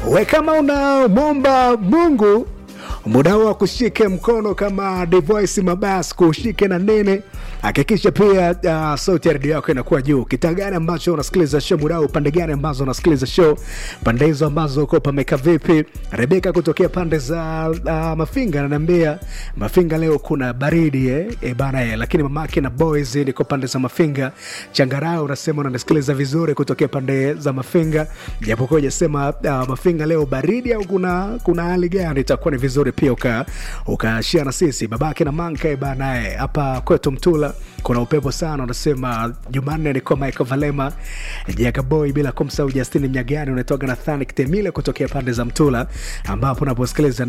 we kama unamwomba mungu muda huo akushike mkono kama devoice mabas kushike na nene hakikisha pia uh, sauti ya redio yako inakuwa juu kitaa gani ambacho unasikiliza show muda huu pande gani ambazo unasikiliza show pande hizo ambazo uko pameka vipi rebeka kutokea pande za uh, mafinga ananiambia mafinga leo kuna baridi eh? E bana eh, lakini mamake na boys niko pande za mafinga changarao unasema unanisikiliza vizuri kutokea pande za mafinga japokuwa ujasema uh, mafinga leo baridi au kuna kuna hali gani itakuwa ni vizuri pia uka ukashia na sisi babake na manka eh, bana eh, hapa kwetu mtula kuna upepo sana unasema jumanne niko michael valema jakaboy bila kumsahau justini mnyagani unatoka nathani kitemile kutokea pande za mtula ambapo unaposikiliza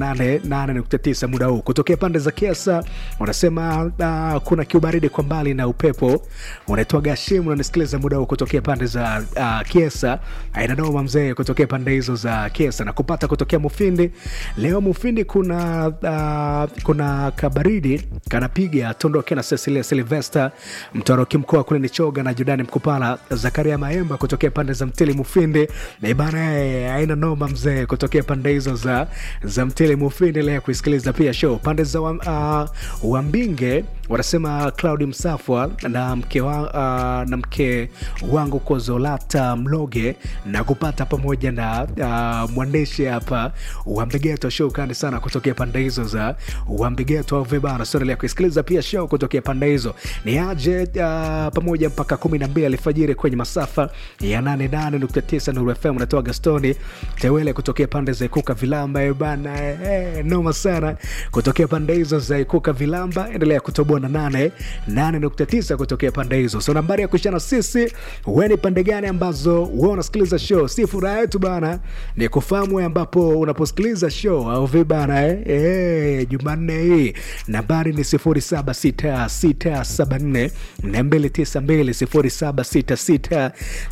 89 muda huu kutokea pande za kiasa unasema uh, kuna kiubaridi kwa mbali na upepo unaitwa gashimu unanisikiliza muda huu kutokea pande za uh, kiesa ainadoma mzee kutokea pande hizo za kiesa na kupata kutokea mufindi leo mufindi kuna uh, kuna kabaridi kanapiga tondoke na cecilia silvester mtoroki mkoa kule nichoga na judani mkupala zakaria maemba kutokea pande za mtili mufindi na ibana aina noma mzee kutokea pande hizo za za mtili mufindi lea kuisikiliza pia show pande za uh, wambinge wanasema claudi msafwa na mke, wa, uh, na mke wangu kozolata mloge na kupata pamoja na uh, mwandishi hapa wambigeto show kani sana kutokea pande hizo za wambigeto au vibana soendelea kuisikiliza pia show kutokea pande hizo ni aje uh, pamoja mpaka kumi na mbili alfajiri kwenye masafa ya 88.9 Nuru FM natoa Gastoni Tewele kutokea pande za Ikuka Vilamba eh, bana eh, noma sana kutokea pande hizo za Ikuka Vilamba, endelea kutoboa na 8 8.9 kutokea pande hizo. So nambari ya kushana sisi, wewe ni pande gani ambazo wewe unasikiliza show? Si furaha yetu bana ni kufahamu wewe ambapo unaposikiliza show au vipi bana eh, eh Jumanne hii nambari ni 076674 292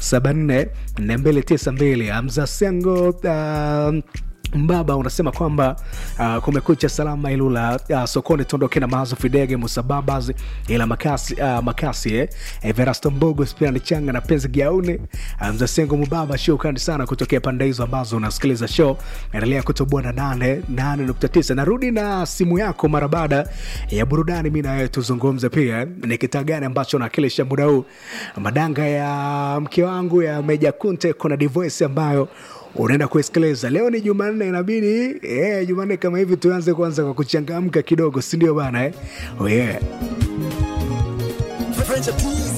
076674 Hamza Sengo uh, mbaba unasema kwamba uh, kumekucha salama ilula uh, sokoni tuondoke na mazo fidege musababas ila makasi, uh, makasi eh. everasto mbogo spiani changa na penzi giauni uh, mzasengo mubaba shukrani sana kutokea pande hizo ambazo unasikiliza show endelea kutoboa na 89 narudi na simu yako mara baada ya burudani mi nawewe tuzungumze pia ni kitaa gani ambacho nakilisha muda huu madanga ya mke wangu ya meja kunte kuna divoice ambayo unaenda kuisikiliza leo ni jumanne inabidi eh, jumanne kama hivi tuanze kwanza kwa kuchangamka kidogo sindio bana eh? oh, yeah. French, please.